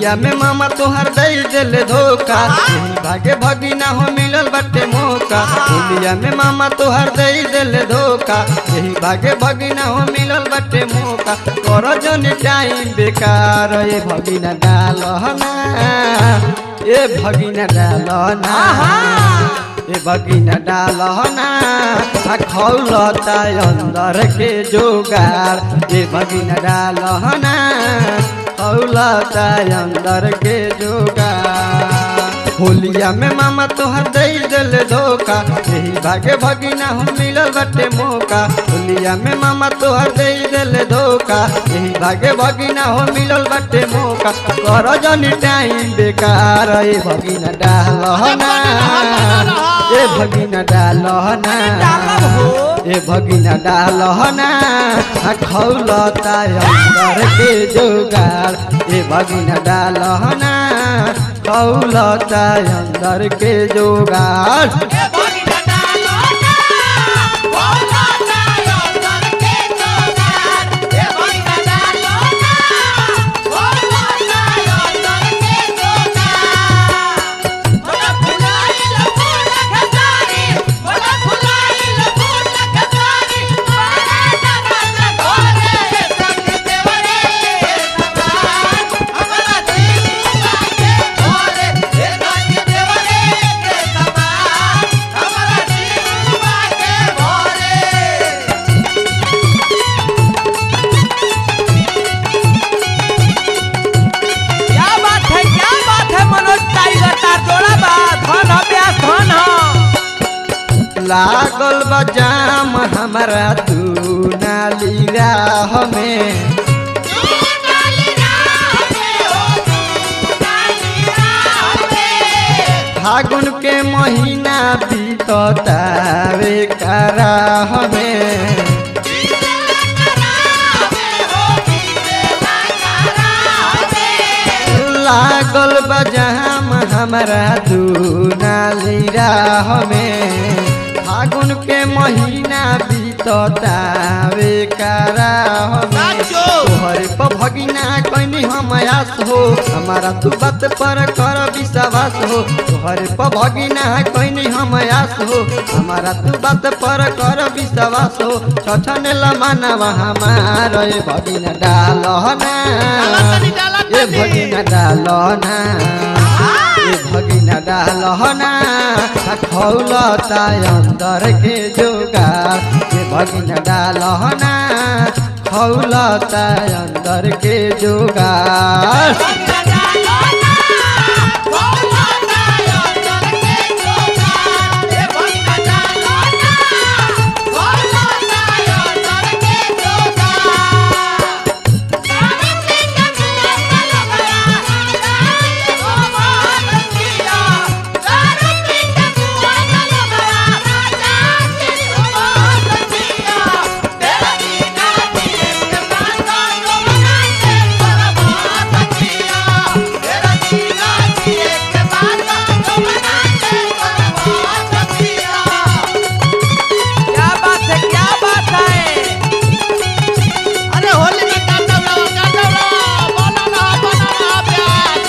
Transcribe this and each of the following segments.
होलिया में मामा तोहर दई दिल धोखा यही भागे भगिना हो मिलल बटे मौका होलिया में मामा तोहर दई दिल धोखा यही भागे भगिना हो मिलल बटे मौका कर जन टाइम बेकार ए भगिना डालना ए भगिना डालना ए भगिना डालना आ खौलता अंदर के जोगार ए भगिना डालना खौलता अंदर के जोगार होलिया में मामा तोहर दई दिल धोखा यही भागे भगिना हम मिलल बटे मौका होलिया में मामा तोहर दई दिल धोखा यही भागे भगिना हो मिलल बटे मौका कर जनी टाइम बेकार ए भगिना डालना ए भगिना डालना ए भगिना डालना आ खौलता अंदर के जोगार ए भगिना डालना खौलता अंदर के जोगार क्या बात है क्या बात है मनोज टाइगर तार जोड़ा बा धन हो प्यास धन हो लागल बजाम हमारा तू नाली राह में फागुन के महीना बीततावे कराह में लागल बजाम हमारा तू नाली राह में फागुन के महीना बीततावे कराह में तोहरे पर भगिना कैनी हम आस हो हमारा तू बात पर कर विश्वास हो तोहरे पर भगिना कैनी हम आस हो हमारा तू बात पर कर विश्वास हो छठन लमानवा हमार ए भगिना डालना ए भगिना डालना ए भगिना डालना आ खौलता अंदर के जोगार ए भगिना डालना खौलता अंदर के जोगार क्या बात है क्या बात है अरे होली में काटा रहा काटा रहा बना रहा बना रहा प्यास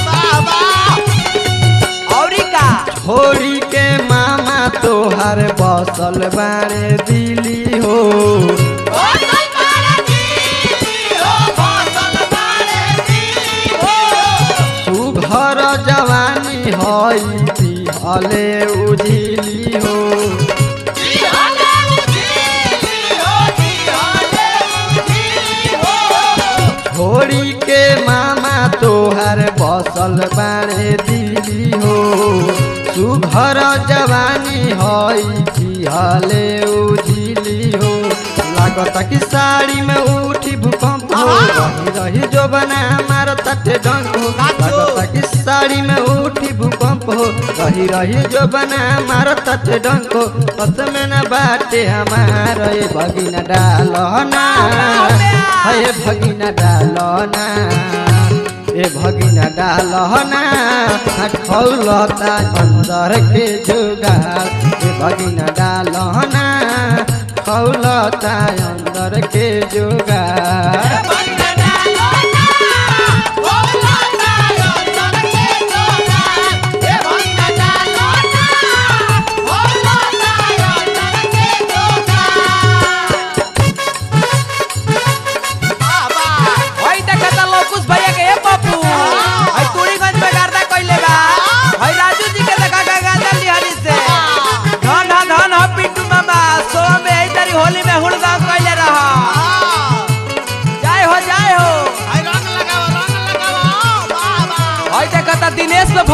बाबा औरी का छोड़ी के मामा तोहर बसल बारे दिली हो बसल मारे दी हो बसल मारे दी हो सुघर जवानी हई दिहले उजिली हो दी हले उजी हो दी हले उजी हो छोड़ी के मामा तोहर बसल बारे दिली हो सुघर जवानी हई दिहले उजिली हो लागत कि साड़ी में उठी भूकंप हो रही रही जो बना मार तटे डंक हो लागत कि साड़ी में उठी भूकंप हो रही रही जो बना मार तटे डंक हो पस में न बाटे हमार ए भगिना डालना हे भगिना डालना ए भगिना डालना खौलता अंदर के जुगार ए भगिना डालना खौलता अंदर के जुगार बंद डालो ना बोला ना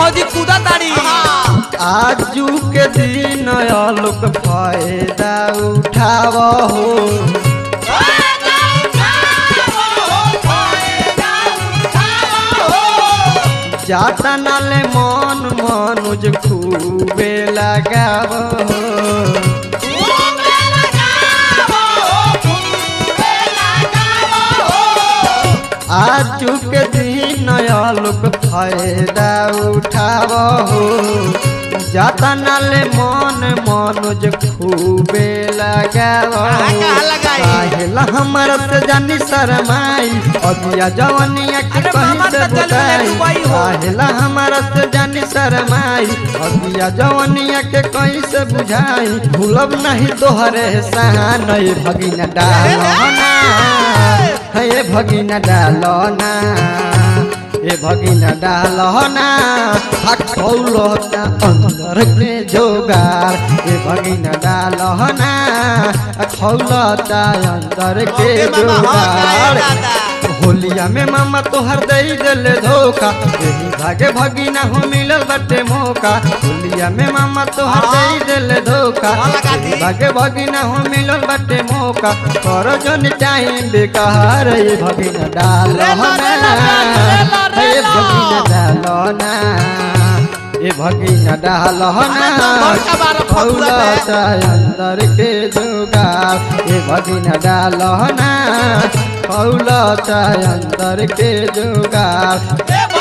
भौजी कूदा ताड़ी आजू के दिन लोग फायदा उठाव हो जाता नाले मन मनुज खूबे लगाव हो आजू के दिन लोग फायदा उठाव हो जाता नाले मन मनुज खूबे लगाव कहाँ लगाई? काहेला हमारा से जानी शरमाई अबिया जवनिया के अरे कहीं मामा से तो चल बुताई गए दुबई हो। काहेला हमारा से जानी शरमाई अबिया जवनिया के कहीं से बुझाई भूलब नहीं तोहरे सहान ये भगिना डालना हे भगिना डालना ए भगिना डालना खौलता अंदर के जोगार ए भगिना डालना खौलता अंदर के ओके मामा हो जाए जोगार दादा होलिया में मामा तोहर दई दिले धोखा यही भागे भगिना हो मिलल बटे मौका होलिया में मामा तोहर दई दिले धोखा हाँ, लगा दी। यही भागे भगिना हो मिलल बटे मौका कर जन टाइम बेकार ये भगिना डाल रे ला, रे ला, रे ला, रे ये ला। भगिना डालना ए भगिना डालना अरे तो बड़का बार फतुआ पे। खौलता अंदर के जुगार ए भगिना डालना खौलता अंदर के जुगार ए